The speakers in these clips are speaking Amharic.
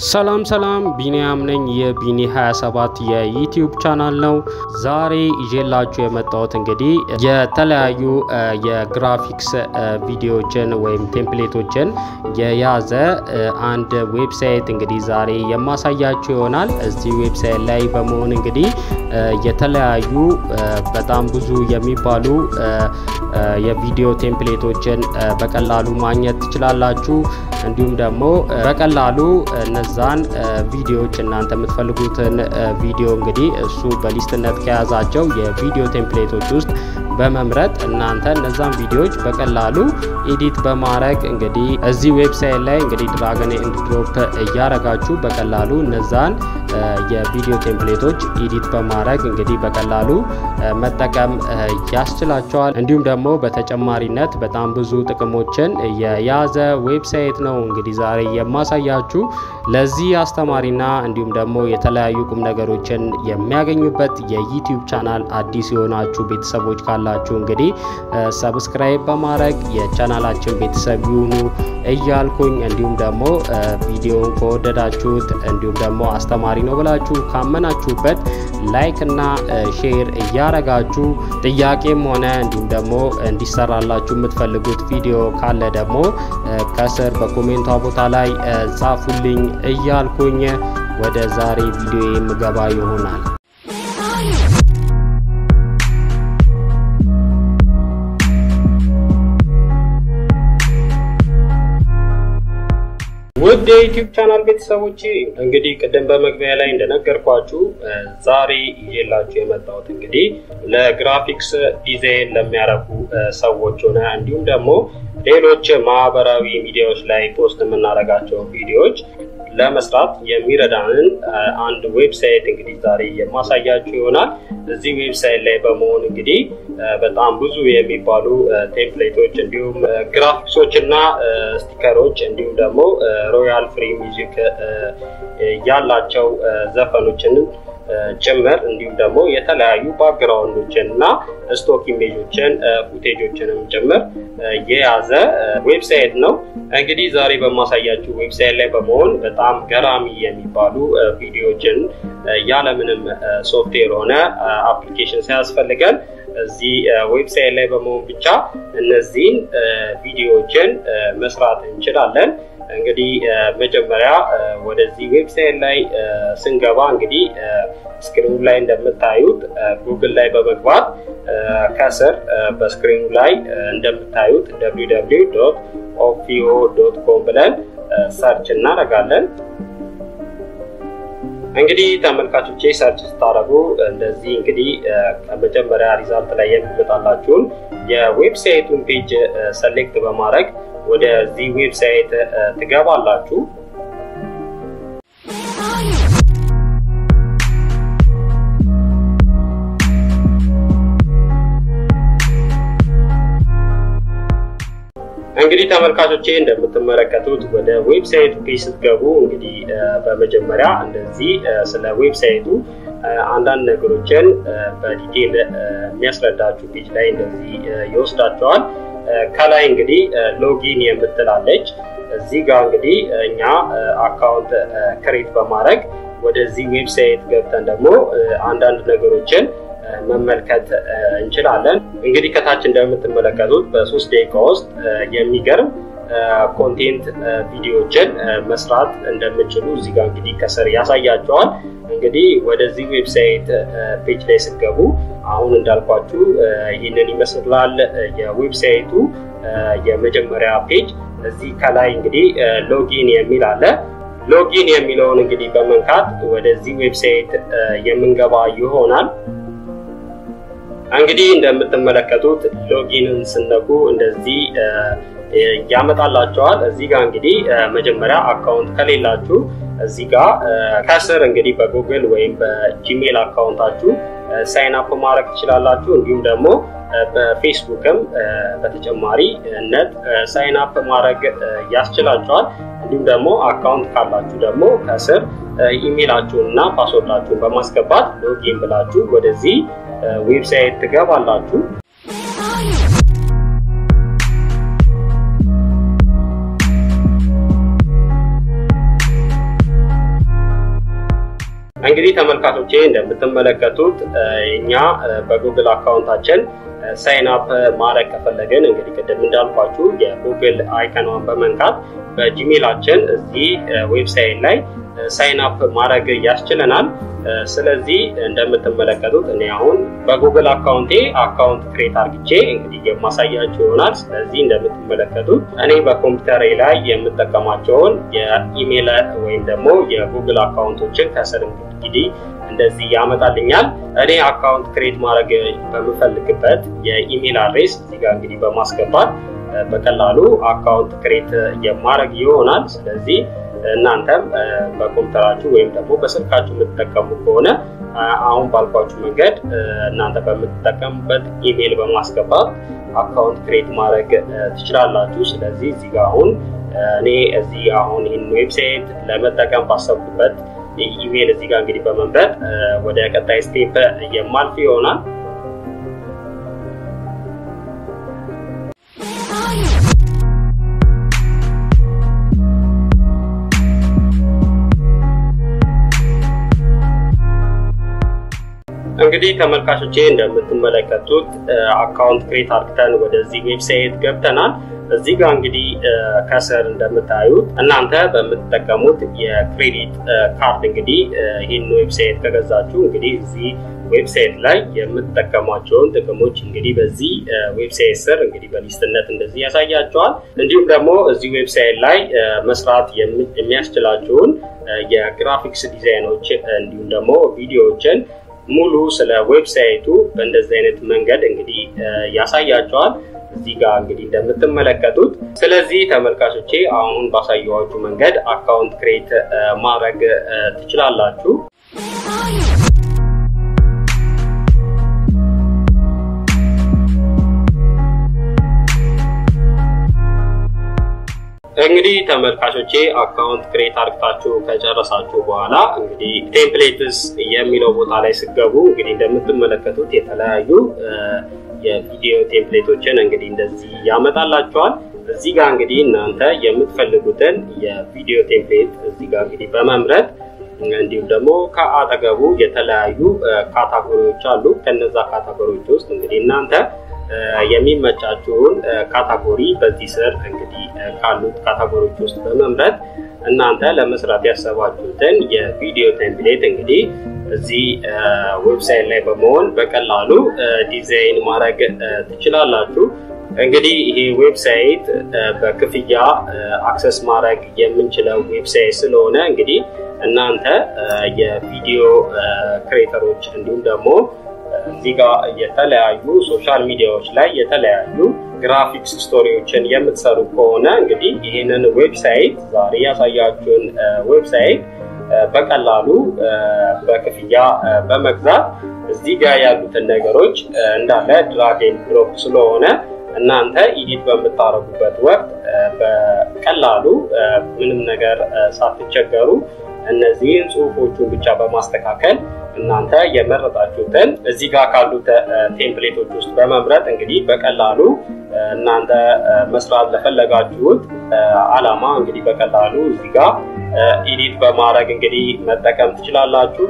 ሰላም ሰላም ቢኒያም ነኝ። የቢኒ 27 የዩቲዩብ ቻናል ነው። ዛሬ ይዤላችሁ የመጣሁት እንግዲህ የተለያዩ የግራፊክስ ቪዲዮዎችን ወይም ቴምፕሌቶችን የያዘ አንድ ዌብሳይት እንግዲህ ዛሬ የማሳያችሁ ይሆናል። እዚህ ዌብሳይት ላይ በመሆን እንግዲህ የተለያዩ በጣም ብዙ የሚባሉ የቪዲዮ ቴምፕሌቶችን በቀላሉ ማግኘት ትችላላችሁ። እንዲሁም ደግሞ በቀላሉ እነዛን ቪዲዮዎች እናንተ የምትፈልጉትን ቪዲዮ እንግዲህ እሱ በሊስትነት ከያዛቸው የቪዲዮ ቴምፕሌቶች ውስጥ በመምረጥ እናንተ እነዛን ቪዲዮዎች በቀላሉ ኤዲት በማድረግ እንግዲህ እዚህ ዌብሳይት ላይ እንግዲህ ድራገን ኤንድ ድሮፕ እያረጋችሁ በቀላሉ እነዛን የቪዲዮ ቴምፕሌቶች ኤዲት በማድረግ እንግዲህ በቀላሉ መጠቀም ያስችላቸዋል። እንዲሁም ደግሞ በተጨማሪነት በጣም ብዙ ጥቅሞችን የያዘ ዌብሳይት ነው እንግዲህ ዛሬ የማሳያችሁ። ለዚህ አስተማሪና እንዲሁም ደግሞ የተለያዩ ቁም ነገሮችን የሚያገኙበት የዩቲዩብ ቻናል አዲስ የሆናችሁ ቤተሰቦች ካላችሁ እንግዲህ ሰብስክራይብ በማድረግ የቻናላችን ቤተሰብ ይሁኑ እያልኩኝ እንዲሁም ደግሞ ቪዲዮን ከወደዳችሁት እንዲሁም ደግሞ አስተማሪ ነው ብላችሁ ካመናችሁበት ላይክ እና ሼር እያረጋችሁ ጥያቄም ሆነ እንዲሁም ደግሞ እንዲሰራላችሁ የምትፈልጉት ቪዲዮ ካለ ደግሞ ከስር በኮሜንቷ ቦታ ላይ ጻፉልኝ እያልኩኝ ወደ ዛሬ ቪዲዮ የምገባ ይሆናል። ውድ የዩቲዩብ ቻናል ቤተሰቦች እንግዲህ ቅድም በመግቢያ ላይ እንደነገርኳችሁ ዛሬ ይዤላችሁ የመጣሁት እንግዲህ ለግራፊክስ ዲዛይን ለሚያረጉ ሰዎች ሆነ እንዲሁም ደግሞ ሌሎች ማህበራዊ ሚዲያዎች ላይ ፖስት የምናደርጋቸው ቪዲዮዎች ለመስራት የሚረዳንን አንድ ዌብሳይት እንግዲህ ዛሬ የማሳያችሁ ይሆናል። እዚህ ዌብሳይት ላይ በመሆን እንግዲህ በጣም ብዙ የሚባሉ ቴምፕሌቶች እንዲሁም ግራፊክሶች እና ስቲከሮች እንዲሁም ደግሞ ሮያል ፍሪ ሚውዚክ ያላቸው ዘፈኖችን ጭምር እንዲሁም ደግሞ የተለያዩ ባክግራውንዶችን እና ስቶክ ኢሜጆችን ፉቴጆችንም ጭምር የያዘ ዌብሳይት ነው። እንግዲህ ዛሬ በማሳያችሁ ዌብሳይት ላይ በመሆን በጣም ገራሚ የሚባሉ ቪዲዮዎችን ያለምንም ሶፍትዌር ሆነ አፕሊኬሽን ሳያስፈልገን እዚህ ዌብሳይት ላይ በመሆን ብቻ እነዚህን ቪዲዮዎችን መስራት እንችላለን። እንግዲህ መጀመሪያ ወደዚህ ዌብሳይት ላይ ስንገባ እንግዲህ ስክሪኑ ላይ እንደምታዩት ጉግል ላይ በመግባት ከስር በስክሪኑ ላይ እንደምታዩት www ኦፊዮ ዶት ኮም ብለን ሰርች እናደርጋለን። እንግዲህ ተመልካቾቼ ሰርች ስታደርጉ እንደዚህ እንግዲህ ከመጀመሪያ ሪዛልት ላይ የሚመጣላችሁን የዌብሳይቱን ፔጅ ሰሌክት በማድረግ ወደዚህ ዌብሳይት ትገባላችሁ። እንግዲህ ተመልካቾቼ እንደምትመለከቱት ወደ ዌብሳይቱ ፔጅ ስትገቡ እንግዲህ በመጀመሪያ እንደዚህ ስለ ዌብሳይቱ አንዳንድ ነገሮችን በዲቴል የሚያስረዳችሁ ፔጅ ላይ እንደዚህ ይወስዳቸዋል። ከላይ እንግዲህ ሎጊን የምትላለች እዚህ ጋር እንግዲህ እኛ አካውንት ክሬት በማድረግ ወደዚህ ዌብሳይት ገብተን ደግሞ አንዳንድ ነገሮችን መመልከት እንችላለን። እንግዲህ ከታች እንደምትመለከቱት በሶስት ደቂቃ ውስጥ የሚገርም ኮንቴንት ቪዲዮዎችን መስራት እንደምችሉ እዚህ ጋር እንግዲህ ከስር ያሳያቸዋል። እንግዲህ ወደዚህ ዌብሳይት ፔጅ ላይ ስገቡ አሁን እንዳልኳችሁ ይህንን ይመስላል የዌብሳይቱ የመጀመሪያ ፔጅ። እዚህ ከላይ እንግዲህ ሎጊን የሚል አለ። ሎጊን የሚለውን እንግዲህ በመንካት ወደዚህ ዌብሳይት የምንገባ ይሆናል። እንግዲህ እንደምትመለከቱት ሎጊንን ስነኩ እንደዚህ ያመጣላቸዋል። እዚህ ጋር እንግዲህ መጀመሪያ አካውንት ከሌላችሁ እዚህ ጋር ከስር እንግዲህ በጉግል ወይም በጂሜል አካውንታችሁ ሳይን አፕ ማድረግ ትችላላችሁ። እንዲሁም ደግሞ በፌስቡክም በተጨማሪ ነት ሳይን አፕ ማድረግ ያስችላቸዋል። እንዲሁም ደግሞ አካውንት ካላችሁ ደግሞ ከስር ኢሜይላችሁን እና ፓስወርዳችሁን በማስገባት ሎጊን ብላችሁ ወደዚህ ዌብሳይት ትገባላችሁ። እንግዲህ ተመልካቾቼ እንደምትመለከቱት እኛ በጉግል አካውንታችን ሳይን አፕ ማድረግ ከፈለግን እንግዲህ ቅድም እንዳልኳችሁ የጉግል አይከኗን በመንካት በጂሜላችን እዚህ ዌብሳይት ላይ ሳይን አፕ ማድረግ ያስችለናል። ስለዚህ እንደምትመለከቱት እኔ አሁን በጉግል አካውንቴ አካውንት ክሬት አርግቼ እንግዲህ የማሳያቸው ይሆናል። ስለዚህ እንደምትመለከቱት እኔ በኮምፒውተሬ ላይ የምጠቀማቸውን የኢሜል ወይም ደግሞ የጉግል አካውንቶችን ከስር እንግዲህ እንደዚህ ያመጣልኛል። እኔ አካውንት ክሬት ማድረግ በምፈልግበት የኢሜል አድሬስ እዚህ ጋር እንግዲህ በማስገባት በቀላሉ አካውንት ክሬት የማድረግ ይሆናል። ስለዚህ እናንተም በኮምፒውተራችሁ ወይም ደግሞ በስልካችሁ የምትጠቀሙ ከሆነ አሁን ባልኳችሁ መንገድ እናንተ በምትጠቀሙበት ኢሜይል በማስገባት አካውንት ክሬት ማድረግ ትችላላችሁ። ስለዚህ እዚህ ጋር አሁን እኔ እዚህ አሁን ይህን ዌብሳይት ለመጠቀም ባሰብኩበት ኢሜይል እዚህ ጋር እንግዲህ በመምረጥ ወደ ቀጣይ ስቴፕ የማልፍ ይሆናል። እንግዲህ ተመልካቾቼ እንደምትመለከቱት አካውንት ክሬት አርግተን ወደዚህ ዌብሳይት ገብተናል። እዚህ ጋር እንግዲህ ከስር እንደምታዩት እናንተ በምትጠቀሙት የክሬዲት ካርድ እንግዲህ ይህን ዌብሳይት ከገዛችሁ እንግዲህ እዚህ ዌብሳይት ላይ የምትጠቀሟቸውን ጥቅሞች እንግዲህ በዚህ ዌብሳይት ስር እንግዲህ በሊስትነት እንደዚህ ያሳያቸዋል። እንዲሁም ደግሞ እዚህ ዌብሳይት ላይ መስራት የሚያስችላችሁን የግራፊክስ ዲዛይኖች እንዲሁም ደግሞ ቪዲዮዎችን ሙሉ ስለ ዌብሳይቱ በእንደዚህ አይነት መንገድ እንግዲህ ያሳያቸዋል። እዚህ ጋር እንግዲህ እንደምትመለከቱት። ስለዚህ ተመልካቾቼ አሁን ባሳየኋችሁ መንገድ አካውንት ክሬት ማድረግ ትችላላችሁ። እንግዲህ ተመልካቾቼ አካውንት ክሬት አርግታችሁ ከጨረሳችሁ በኋላ እንግዲህ ቴምፕሌትስ የሚለው ቦታ ላይ ስገቡ እንግዲህ እንደምትመለከቱት የተለያዩ የቪዲዮ ቴምፕሌቶችን እንግዲህ እንደዚህ ያመጣላቸዋል። እዚህ ጋር እንግዲህ እናንተ የምትፈልጉትን የቪዲዮ ቴምፕሌት እዚህ ጋር እንግዲህ በመምረጥ እንዲሁም ደግሞ ከአጠገቡ የተለያዩ ካታጎሪዎች አሉ። ከነዛ ካታጎሪዎች ውስጥ እንግዲህ እናንተ የሚመቻችሁን ካታጎሪ በዚህ ስር እንግዲህ ካሉት ካታጎሪዎች ውስጥ በመምረጥ እናንተ ለመስራት ያሰባችሁትን የቪዲዮ ቴምፕሌት እንግዲህ እዚህ ዌብሳይት ላይ በመሆን በቀላሉ ዲዛይን ማድረግ ትችላላችሁ። እንግዲህ ይሄ ዌብሳይት በክፍያ አክሰስ ማድረግ የምንችለው ዌብሳይት ስለሆነ እንግዲህ እናንተ የቪዲዮ ክሬተሮች እንዲሁም ደግሞ እዚህ ጋር የተለያዩ ሶሻል ሚዲያዎች ላይ የተለያዩ ግራፊክስ ስቶሪዎችን የምትሰሩ ከሆነ እንግዲህ ይህንን ዌብሳይት ዛሬ ያሳያችሁን ዌብሳይት በቀላሉ በክፍያ በመግዛት እዚህ ጋር ያሉትን ነገሮች እንዳለ ድራግ ኤንድ ድሮፕ ስለሆነ እናንተ ኢዲት በምታደርጉበት ወቅት በቀላሉ ምንም ነገር ሳትቸገሩ እነዚህን ጽሁፎቹን ብቻ በማስተካከል እናንተ የመረጣችሁትን እዚህ ጋር ካሉት ቴምፕሌቶች ውስጥ በመምረጥ እንግዲህ በቀላሉ እናንተ መስራት ለፈለጋችሁት አላማ እንግዲህ በቀላሉ እዚህ ጋር ኢዲት በማድረግ እንግዲህ መጠቀም ትችላላችሁ።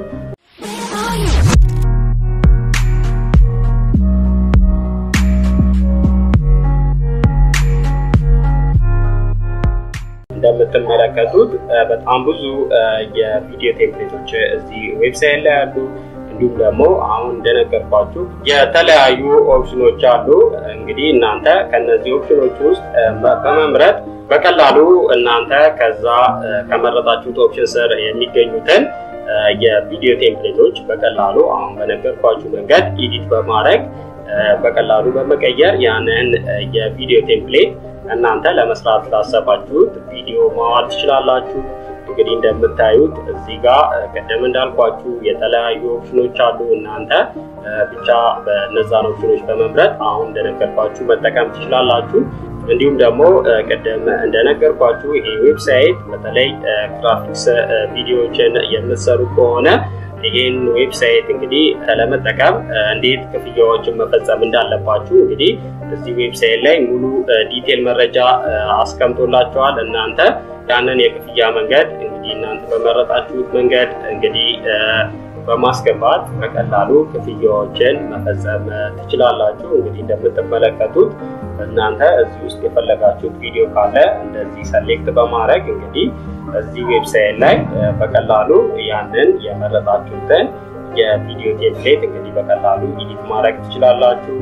እንደምትመለከቱት በጣም ብዙ የቪዲዮ ቴምፕሌቶች እዚህ ዌብሳይት ላይ አሉ። እንዲሁም ደግሞ አሁን እንደነገርኳችሁ የተለያዩ ኦፕሽኖች አሉ። እንግዲህ እናንተ ከነዚህ ኦፕሽኖች ውስጥ በመምረጥ በቀላሉ እናንተ ከዛ ከመረጣችሁት ኦፕሽን ስር የሚገኙትን የቪዲዮ ቴምፕሌቶች በቀላሉ አሁን በነገርኳችሁ መንገድ ኢዲት በማድረግ በቀላሉ በመቀየር ያንን የቪዲዮ ቴምፕሌት እናንተ ለመስራት ላሰባችሁት ቪዲዮ ማዋል ትችላላችሁ። እንግዲህ እንደምታዩት እዚህ ጋር ቀደም እንዳልኳችሁ የተለያዩ ኦፕሽኖች አሉ። እናንተ ብቻ በነዛን ኦፕሽኖች በመምረጥ አሁን እንደነገርኳችሁ መጠቀም ትችላላችሁ። እንዲሁም ደግሞ ቅድም እንደነገርኳችሁ ይሄ ዌብሳይት በተለይ ግራፊክስ ቪዲዮዎችን የምትሰሩ ከሆነ ይህን ዌብሳይት እንግዲህ ለመጠቀም እንዴት ክፍያዎችን መፈጸም እንዳለባችሁ እንግዲህ እዚህ ዌብሳይት ላይ ሙሉ ዲቴል መረጃ አስቀምጦላቸዋል። እናንተ ያንን የክፍያ መንገድ እንግዲህ እናንተ በመረጣችሁት መንገድ እንግዲህ በማስገባት በቀላሉ ክፍያዎችን መፈጸም ትችላላችሁ። እንግዲህ እንደምትመለከቱት እናንተ እዚህ ውስጥ የፈለጋችሁት ቪዲዮ ካለ እንደዚህ ሰሌክት በማድረግ እንግዲህ እዚህ ዌብሳይት ላይ በቀላሉ ያንን የመረጣችሁትን የቪዲዮ ቴምፕሌት እንግዲህ በቀላሉ ኢዲት ማድረግ ትችላላችሁ።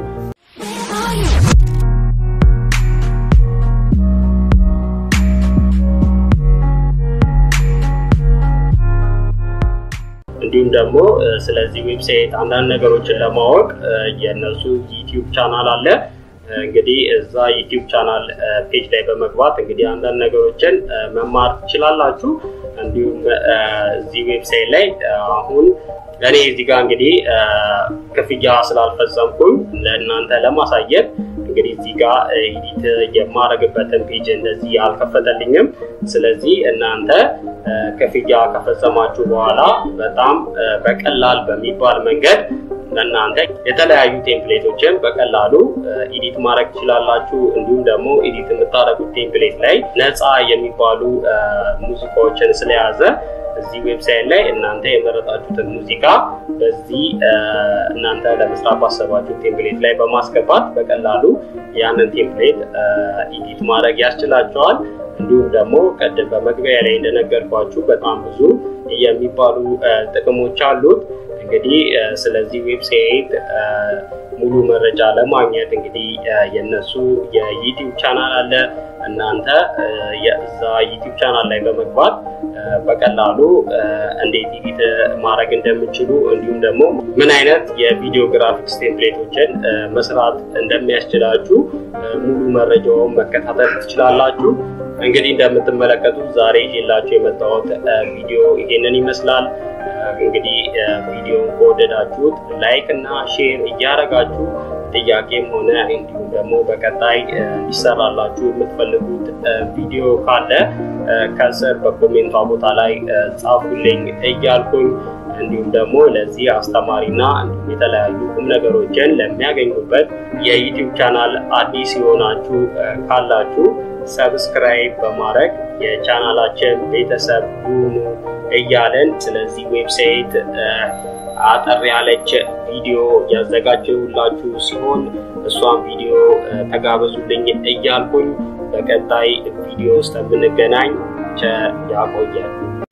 እንዲሁም ደግሞ ስለዚህ ዌብሳይት አንዳንድ ነገሮችን ለማወቅ የእነሱ ዩቲዩብ ቻናል አለ። እንግዲህ እዛ ዩቲዩብ ቻናል ፔጅ ላይ በመግባት እንግዲህ አንዳንድ ነገሮችን መማር ትችላላችሁ። እንዲሁም እዚህ ዌብሳይት ላይ አሁን እኔ እዚህ ጋር እንግዲህ ክፍያ ስላልፈጸምኩኝ ለእናንተ ለማሳየት እንግዲህ እዚህ ጋር ኤዲት የማደርግበትን ፔጅ እንደዚህ አልከፈተልኝም። ስለዚህ እናንተ ክፍያ ከፈጸማችሁ በኋላ በጣም በቀላል በሚባል መንገድ ለእናንተ የተለያዩ ቴምፕሌቶችን በቀላሉ ኢዲት ማድረግ ትችላላችሁ። እንዲሁም ደግሞ ኢዲት የምታደርጉት ቴምፕሌት ላይ ነፃ የሚባሉ ሙዚቃዎችን ስለያዘ እዚህ ዌብሳይት ላይ እናንተ የመረጣችሁትን ሙዚቃ በዚህ እናንተ ለመስራት ባሰባችሁ ቴምፕሌት ላይ በማስገባት በቀላሉ ያንን ቴምፕሌት ኢዲት ማድረግ ያስችላቸዋል። እንዲሁም ደግሞ ቅድም በመግቢያ ላይ እንደነገርኳችሁ በጣም ብዙ የሚባሉ ጥቅሞች አሉት። እንግዲህ ስለዚህ ዌብሳይት ሙሉ መረጃ ለማግኘት እንግዲህ የነሱ የዩቲዩብ ቻናል አለ። እናንተ የዛ ዩቲዩብ ቻናል ላይ በመግባት በቀላሉ እንዴት ኢዲት ማድረግ እንደምችሉ እንዲሁም ደግሞ ምን አይነት የቪዲዮ ግራፊክስ ቴምፕሌቶችን መስራት እንደሚያስችላችሁ ሙሉ መረጃውን መከታተል ትችላላችሁ። እንግዲህ እንደምትመለከቱት ዛሬ ይዤላችሁ የመጣሁት ቪዲዮ ይሄንን ይመስላል። እንግዲህ ቪዲዮን ከወደዳችሁት ላይክ እና ሼር እያደረጋችሁ ጥያቄም ሆነ እንዲሁም ደግሞ በቀጣይ እንዲሰራላችሁ የምትፈልጉት ቪዲዮ ካለ ከስር በኮሜንቷ ቦታ ላይ ጻፉልኝ እያልኩኝ እንዲሁም ደግሞ ለዚህ አስተማሪና እንዲሁም የተለያዩ ቁም ነገሮችን ለሚያገኙበት የዩቲዩብ ቻናል አዲስ የሆናችሁ ካላችሁ ሰብስክራይብ በማድረግ የቻናላችን ቤተሰብ ሁኑ እያለን ስለዚህ ዌብሳይት አጠር ያለች ቪዲዮ ያዘጋጀሁላችሁ ሲሆን እሷን ቪዲዮ ተጋበዙልኝ እያልኩኝ በቀጣይ ቪዲዮ ውስጥ የምንገናኝ ቸር ያቆያል።